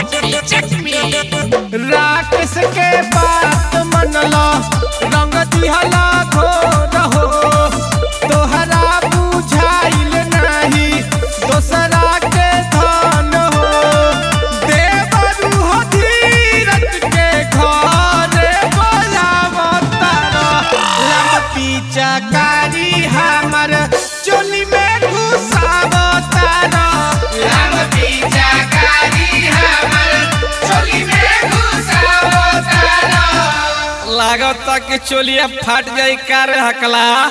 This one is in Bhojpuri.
check me, check me. Rakesh के बात मनलो रंग दिहला घोर हो तोहरा बुझाइल नाही दोसरा के धन हो देवरू हो धीरज के घरे बोलावतारा लंबी चकारी हमर चोली में घुसावतारा लंबी चकारी हमर चोली में घुसावतारा लागत कि चोलिया फाट जाई कार हकला